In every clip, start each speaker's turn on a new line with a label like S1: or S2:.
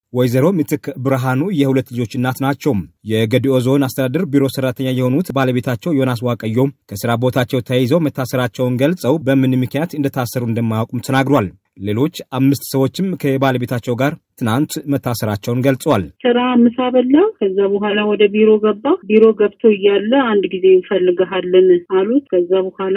S1: ወይዘሮ ምትክ ብርሃኑ የሁለት ልጆች እናት ናቸው። የገዲኦ ዞን አስተዳደር ቢሮ ሰራተኛ የሆኑት ባለቤታቸው ዮናስ ዋቀዮ ከስራ ቦታቸው ተይዘው መታሰራቸውን ገልጸው በምን ምክንያት እንደታሰሩ እንደማያውቁም ተናግሯል። ሌሎች አምስት ሰዎችም ከባለቤታቸው ጋር ትናንት መታሰራቸውን ገልጸዋል።
S2: ስራ ምሳ በላ። ከዛ በኋላ ወደ ቢሮ ገባ። ቢሮ ገብቶ እያለ አንድ ጊዜ እንፈልግሃለን አሉት። ከዛ በኋላ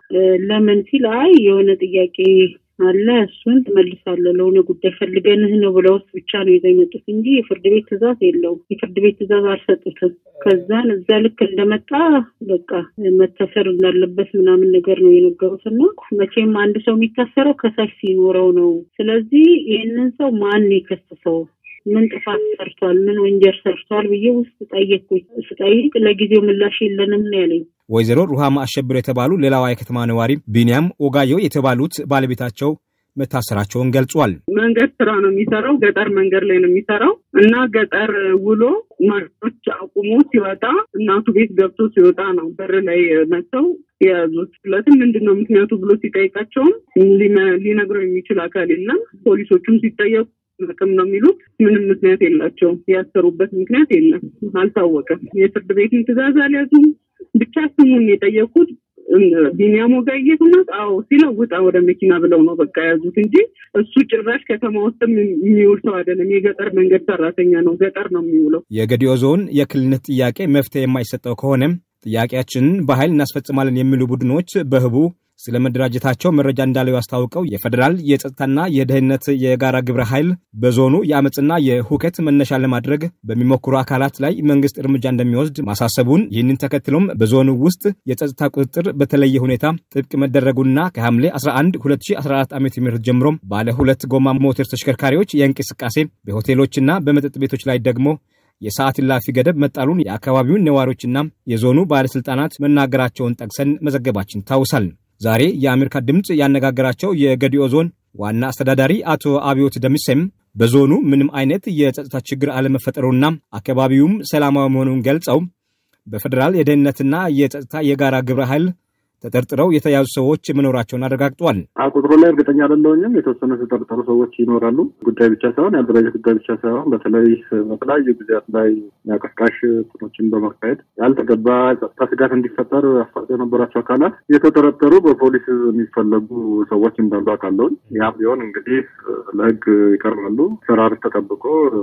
S2: ለምን ሲል አይ የሆነ ጥያቄ አለ እሱን ትመልሳለህ፣ ለሆነ ጉዳይ ፈልገንህ ነው ብለውስ ብቻ ነው ይዘው የመጡት እንጂ የፍርድ ቤት ትዕዛዝ የለውም። የፍርድ ቤት ትዕዛዝ አልሰጡትም። ከዛን እዛ ልክ እንደመጣ በቃ መታሰር እንዳለበት ምናምን ነገር ነው የነገሩት እና መቼም አንድ ሰው የሚታሰረው ከሳሽ ሲኖረው ነው። ስለዚህ ይህንን ሰው ማን የከሰሰው ምን ጥፋት ሰርቷል፣ ምን ወንጀል ሰርቷል ብዬ ውስጥ ጠየቅኩኝ። ስጠይቅ ለጊዜው ምላሽ የለንም ነው ያለኝ።
S1: ወይዘሮ ሩሃማ አሸብር የተባሉ ሌላዋ የከተማ ነዋሪ ቢንያም ኦጋዮ የተባሉት ባለቤታቸው መታሰራቸውን ገልጿል።
S3: መንገድ ስራ ነው የሚሰራው፣ ገጠር መንገድ ላይ ነው የሚሰራው እና ገጠር ውሎ ማጮች አቁሞ ሲወጣ እናቱ ቤት ገብቶ ሲወጣ ነው በር ላይ መጥተው የያዙት። ስለትም ምንድን ነው ምክንያቱ ብሎ ሲጠይቃቸውም ሊነግረው የሚችል አካል የለም። ፖሊሶቹም ሲጠየቁ ጥቅም ነው የሚሉት። ምንም ምክንያት የላቸውም። ያሰሩበት ምክንያት የለም፣ አልታወቀም። የፍርድ ቤትን ትዕዛዝ አልያዙም። ብቻ ስሙን የጠየቁት ቢኒያም ወጋየሁ ናት። አዎ ሲለው ውጣ ወደ መኪና ብለው ነው በቃ ያዙት እንጂ እሱ ጭራሽ ከተማ ውስጥም የሚውል ሰው አይደለም። የገጠር መንገድ ሰራተኛ ነው። ገጠር ነው የሚውለው።
S1: የገዲኦ ዞን የክልልነት ጥያቄ መፍትሄ የማይሰጠው ከሆነም ጥያቄያችንን በኃይል እናስፈጽማለን የሚሉ ቡድኖች በህቡ ስለ መደራጀታቸው መረጃ እንዳለው ያስታውቀው የፌዴራል የጸጥታና የደህንነት የጋራ ግብረ ኃይል በዞኑ የአመፅና የሁከት መነሻ ለማድረግ በሚሞክሩ አካላት ላይ መንግስት እርምጃ እንደሚወስድ ማሳሰቡን፣ ይህንን ተከትሎም በዞኑ ውስጥ የጸጥታ ቁጥጥር በተለየ ሁኔታ ጥብቅ መደረጉና ከሐምሌ 11 2014 ዓ ም ጀምሮ ባለ ሁለት ጎማ ሞተር ተሽከርካሪዎች የእንቅስቃሴ በሆቴሎችና በመጠጥ ቤቶች ላይ ደግሞ የሰዓት እላፊ ገደብ መጣሉን የአካባቢውን ነዋሪዎችና የዞኑ ባለሥልጣናት መናገራቸውን ጠቅሰን መዘገባችን ይታውሳል። ዛሬ የአሜሪካ ድምፅ ያነጋገራቸው የገዲኦ ዞን ዋና አስተዳዳሪ አቶ አብዮት ደምሴም በዞኑ ምንም አይነት የጸጥታ ችግር አለመፈጠሩና አካባቢውም ሰላማዊ መሆኑን ገልጸው በፌዴራል የደህንነትና የጸጥታ የጋራ ግብረ ኃይል ተጠርጥረው የተያዙ ሰዎች መኖራቸውን አረጋግጧል።
S4: ቁጥሩ ላይ እርግጠኛ አይደለሁም። የተወሰኑ የተጠረጠሩ ሰዎች ይኖራሉ። ጉዳይ ብቻ ሳይሆን የአደራጀት ጉዳይ ብቻ ሳይሆን በተለይ በተለያዩ ጊዜያት ላይ የአቀስቃሽ ጥኖችን በማካሄድ ያልተገባ ጸጥታ ስጋት እንዲፈጠር አፋጦ የነበራቸው አካላት የተጠረጠሩ በፖሊስ የሚፈለጉ ሰዎች እንዳሉ አውቃለሁ። ያም ቢሆን እንግዲህ ለሕግ ይቀርባሉ። ሰራር ተጠብቆ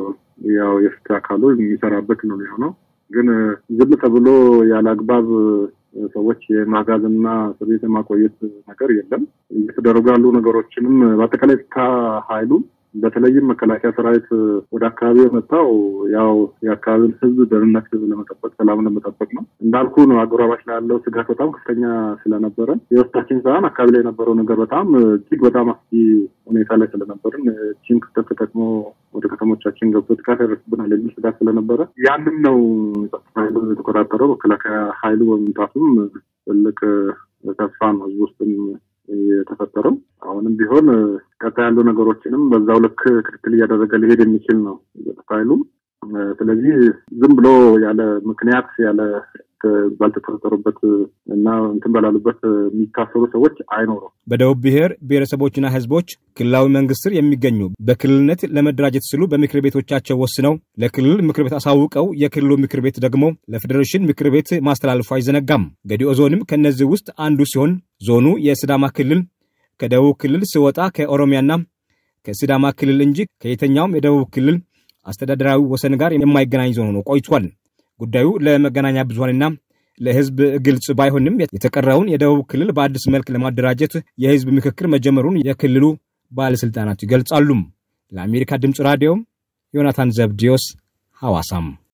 S4: ያው የፍትህ አካሉ የሚሰራበት ነው የሚሆነው። ግን ዝም ተብሎ ያለ አግባብ ሰዎች የማጋዝና እስር ቤት የማቆየት ነገር የለም። እየተደረጉ ያሉ ነገሮችንም በአጠቃላይ ኃይሉ በተለይም መከላከያ ሰራዊት ወደ አካባቢ የመጣው ያው የአካባቢውን ሕዝብ ደህንነት ለመጠበቅ ሰላም ለመጠበቅ ነው። እንዳልኩ ነው። አጎራባች ላይ ያለው ስጋት በጣም ከፍተኛ ስለነበረ የውስጣችን ሳይሆን አካባቢ ላይ የነበረው ነገር በጣም እጅግ በጣም አስጊ ሁኔታ ላይ ስለነበርን ቺን ክፍተት ተጠቅሞ ወደ ከተሞቻችን ገብቶ ጥቃት ያደርስብናል የሚል ስጋት ስለነበረ ያንም ነው ጸጥታ ኃይሉ የተቆጣጠረው። መከላከያ ኃይሉ በመምጣቱም ትልቅ ተስፋ ነው ሕዝብ ውስጥም የተፈጠረው አሁንም ቢሆን ቀጣይ ያሉ ነገሮችንም በዛው ልክ ክትትል እያደረገ ሊሄድ የሚችል ነው ጸጥታ ኃይሉ። ስለዚህ ዝም ብሎ ያለ ምክንያት ያለ ባልተጠረጠሩበት እና እንትን በላሉበት የሚታሰሩ ሰዎች አይኖሩም።
S1: በደቡብ ብሔር ብሔረሰቦችና ሕዝቦች ክልላዊ መንግስት ስር የሚገኙ በክልልነት ለመደራጀት ሲሉ በምክር ቤቶቻቸው ወስነው ለክልል ምክር ቤት አሳውቀው የክልሉ ምክር ቤት ደግሞ ለፌዴሬሽን ምክር ቤት ማስተላለፉ አይዘነጋም። ገዲኦ ዞንም ከእነዚህ ውስጥ አንዱ ሲሆን ዞኑ የስዳማ ክልል ከደቡብ ክልል ሲወጣ ከኦሮሚያና ከሲዳማ ክልል እንጂ ከየትኛውም የደቡብ ክልል አስተዳደራዊ ወሰን ጋር የማይገናኝ ዞን ሆኖ ቆይቷል። ጉዳዩ ለመገናኛ ብዙኃንና ለህዝብ ግልጽ ባይሆንም የተቀረውን የደቡብ ክልል በአዲስ መልክ ለማደራጀት የህዝብ ምክክር መጀመሩን የክልሉ ባለሥልጣናት ይገልጻሉ። ለአሜሪካ ድምፅ ራዲዮ ዮናታን ዘብዲዮስ ሐዋሳም